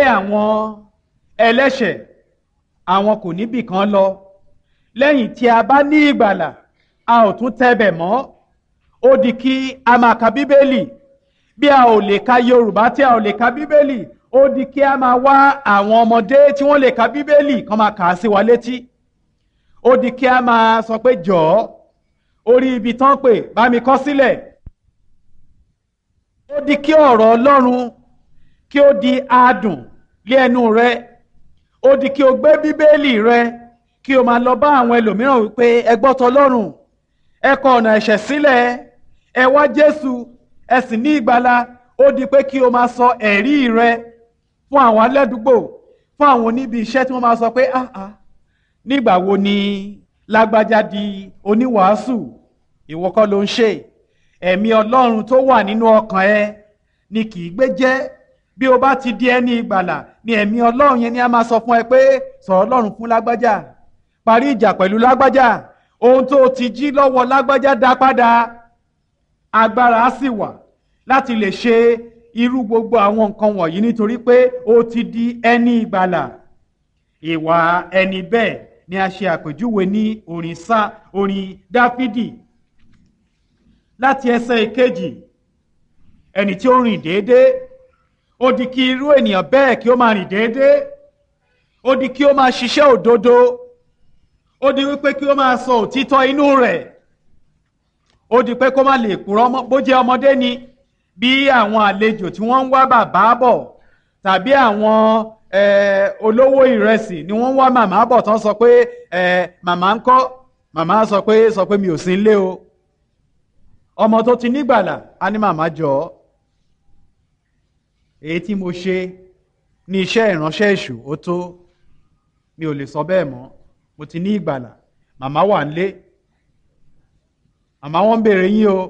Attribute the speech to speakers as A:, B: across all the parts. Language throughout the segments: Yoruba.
A: àwọn ẹlẹ́ṣẹ̀ àwọn kò níbì kan lọ lẹ́yìn tí a bá ní ìgbàlà a ò tún tẹ́bẹ̀ mọ́ ó di kí a máa ka bíbélì bí a ò lè ka yorùbá tí a ò lè ka bíbélì ó di kí a máa wá àwọn ọmọdé tí wọ́n lè ka bíbélì kán máa kà á sí wa létí ó di kí a máa sọ pé jọ̀ọ́ orí ibi tán pè bá mi kọ sílẹ̀ ó di kí ọ̀rọ̀ ọlọ́run kí ó di adùn lé ẹnu rẹ ó di kí o gbé bíbélì rẹ kí o máa lọ bá àwọn ẹlòmíràn wípé ẹ gbọ́ tọlọ́run ẹ kọ ọ̀nà ẹ̀ṣẹ̀ sílẹ̀ ẹ wá jésù ẹ sì ní ìgbàlà ó di pé kí o máa sọ ẹ̀rí rẹ fún àwọn alẹ́dúgbò fún àwọn oníbi iṣẹ́ tí wọ́n máa sọ pé ah ah nígbà wo ni lágbájá di oníwàásù ìwọ kọ́ ló ń ṣe ẹ̀mí ọlọ́run tó wà nínú ọkàn ẹ ni kì í gbé jẹ́ bí o bá ti di ẹni ìgbàlà ni ẹ̀mí ọlọ́run yẹn ni a máa sọ fún ẹ pé sọ̀rọ̀ ọlọ́run fún lágbájá parí ìjà pẹ̀lú lágbájá ohun tó ti jí lọ́wọ́ lágbájá dá padà agbára á sì wà láti lè ṣe irú gbogbo àwọn nǹkan wọ̀nyí nítorí pé o ti di ẹni ìgbàlà ìwà ẹni bẹ́ẹ̀ ni a ṣe àpèjúwe ní orin sá orin dáfídì láti ẹsẹ̀ ìkejì ẹni tí ó rìn déédéé ó di kí irú ènìyàn bẹ́ẹ̀ kí ó máa rìn déédéé ó di kí ó máa ṣiṣẹ́ òdodo ó di wípé kí ó máa sọ òtítọ́ inú rẹ̀ ó di pé kó má lè purọ́ mọ́ bó jẹ́ ọmọdé ni bí àwọn àlejò tí wọ́n ń wá bàbá bọ̀ tàbí àwọn olówó ìrẹsì ni wọ́n ń wá màmá bọ̀ tán sọ pé màmá ń kọ́ màmá sọ pé sọ pé mi ò sí nílé o ọmọ tó ti nígbàlà á ní màmá jọ ọ́ èyí tí mo ṣe ní iṣẹ́ ìránṣẹ́ èṣù ó tó mi ò lè sọ bẹ́ẹ̀ mọ́ mo ti ní ìgbàlà màmá wà nílé màmá wọn ń béèrè yín o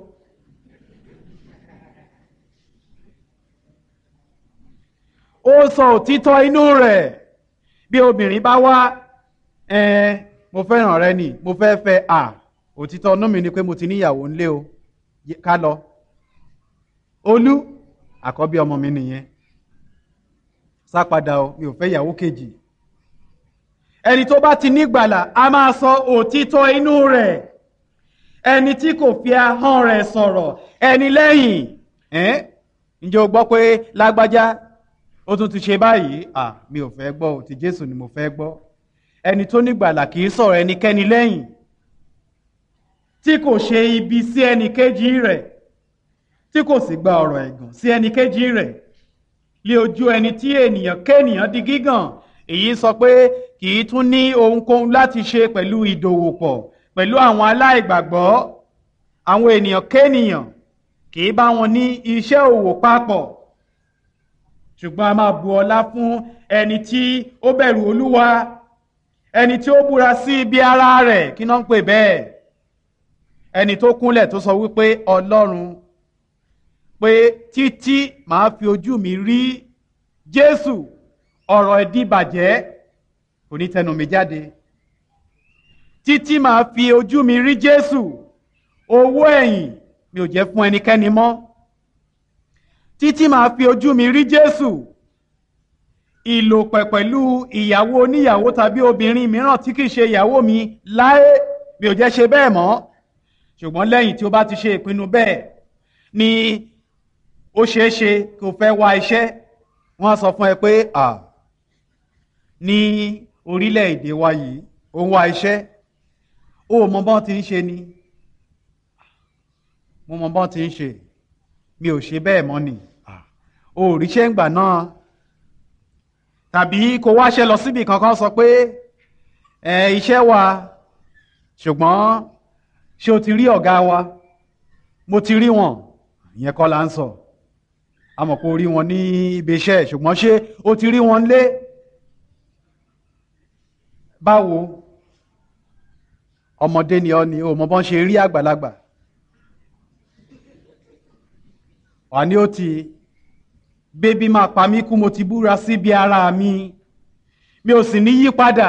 A: ó sọ òtítọ́ inú rẹ̀ bí obìnrin bá wá ẹn mo fẹ́ràn rẹ nì mo fẹ́ fẹ́ à òtítọ́ inú mi ni pé mo ti níyàwó ńlé o ká lọ olú àkọ́bí ọmọ mi nìyẹn sá padà o mi ò fẹ́ ìyàwó kejì ẹni tó bá ti nígbàlà a máa sọ òtítọ́ inú rẹ̀ ẹni tí kò fi ahọ́n rẹ̀ sọ̀rọ̀ ẹni lẹ́yìn ẹ́n ǹjẹ́ o gbọ́ pé lágbájá ó tún ti ṣe báyìí à mi ò fẹ́ gbọ́ ò ti Jésù ni mo fẹ́ gbọ́ ẹni tó nígbàlà kì í sọ̀rọ̀ ẹnikẹ́ni lẹ́yìn tí kò ṣe ibi sí ẹnì kejì rẹ̀ tí kò sì gba ọ̀rọ̀ ẹ̀gàn sí ẹnì kejì rẹ̀ lé ojú ẹni tí ènìyàn kéènìyàn di gígàn èyí sọ pé kì í tún ní ohunkóhun láti ṣe pẹ̀lú ìdòwòpọ̀ pẹ̀lú àwọn aláìgbàgbọ́ àwọn ènìyàn kéènìyàn kì í bá wọn ní iṣẹ́ òwò papọ̀ ṣùgbọ́n a máa bu ọlá fún ẹni tí ó bẹ̀rù olúwa ẹni tí ó búra sí ibi ara rẹ̀ kí náà ń pè bẹ́ẹ̀ ẹni tó kúnlẹ̀ tó sọ wípé ọlọ́run pé títí màá fi ojú mi rí jésù ọ̀rọ̀ ìdíbàjẹ́ kò ní tẹnu mi jáde títí màá fi ojú mi rí jésù owó ẹ̀yìn mi ò jẹ́ fún ẹnikẹ́ni mọ́ títí màá fi ojú mi rí jésù ìlòpẹ̀ pẹ̀lú ìyàwó oníyàwó tàbí obìnrin mìíràn tí kìí ṣe ìyàwó mi láé mi ò jẹ́ ṣe bẹ́ẹ̀ mọ́ ṣùgbọ́n lẹ́yìn tí ó bá ti ṣe ìpinnu bẹ́ẹ̀ ni ó ṣeé ṣe kó fẹ́ wá iṣẹ́ wọ́n á sọ fún ẹ pé à ní orílẹ̀-èdè wa yìí ó ń wá iṣẹ́ ó mọ bọ́n ti ń ṣe ni mo mọ bọ́n ti ń ṣe mi ò ṣe bẹ́ẹ̀ mọ́ ni ó ríṣẹ́ ń gbà náà tàbí kó wáṣẹ́ lọ síbi kankan sọ pé ẹ iṣẹ́ wa ṣùgbọ́n ṣé o ti rí ọ̀gá wa mo ti rí wọn ìyẹn kọ́ la ń sọ a mọ̀ pé o rí wọn ní ibi iṣẹ́ ṣùgbọ́n ṣé o ti rí wọn lé báwo ọmọdé ni ọ ni o mọ bọ́n ṣe rí àgbàlagbà wà ní ó ti bébí máa pa mí kú mo ti búra síbi ara mi mi ò sì ní yí padà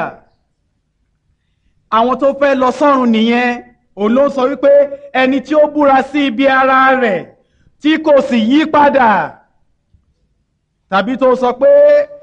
A: àwọn tó fẹ́ lọ sọ́run nìyẹn òun ló sọ wípé ẹni tí ó búra sí ibi ara rẹ̀ tí kò sì yí padà tàbí tó sọ pé